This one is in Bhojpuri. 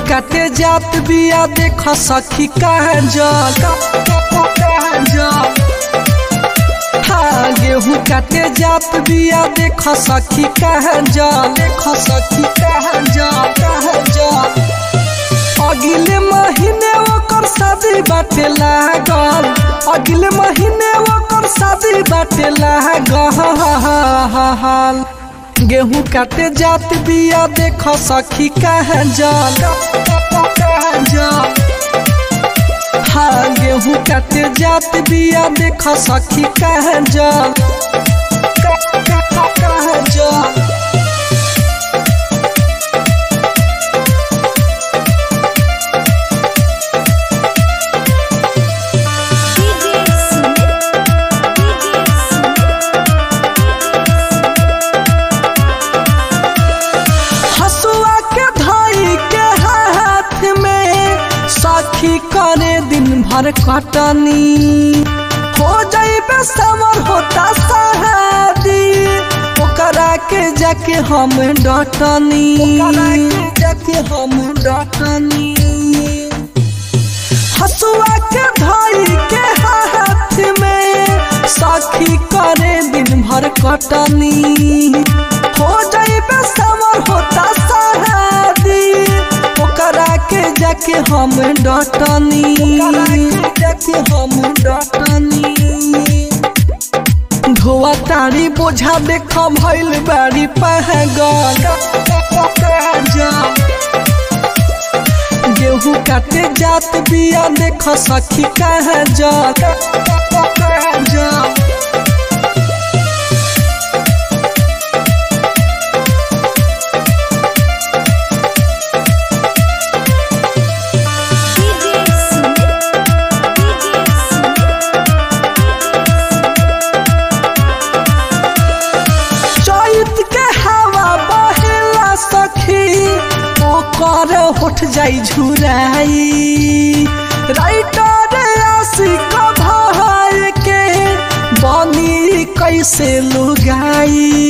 काटे जात बिया देख सखी कहाँ जल हाँ गेहूँ काटे जात बिया देख सखी कहाँ जल देख सखी कहाँ जल कहाँ जल अगले महीने ओकर शादी बाटे लागल अगले महीने ओकर शादी बाटे लागल गेहूं काटे जात बिया देख सखी कहाँ जल जल हाँ गेहूं काटे जात बिया देख सखी कहाँ जल कहाँ जल DJ Sumit, DJ हसुआ के धाई के हाथ में सखी करे दिन भर कटनी हो जाइबे समर होता सहादी ओकरा के जाके हम डटनी जाके हम डटनी हसुआ के धाई के हाथ में सखी करे दिन भर कटनी हो जाइबे समर होता सहादी ओकरा के जाके हम डटनी जाके हम डटनी धोआ तारी बोझा देख भइल बारी पहगल गेहूं काटे जात बिया देख सखी कहाँ जा DJ Sumit, DJ चैत के हवा बहेला सखी ओकर होठ जाई झुराई राइटर आशिक भाई के बनी कैसे लुगाई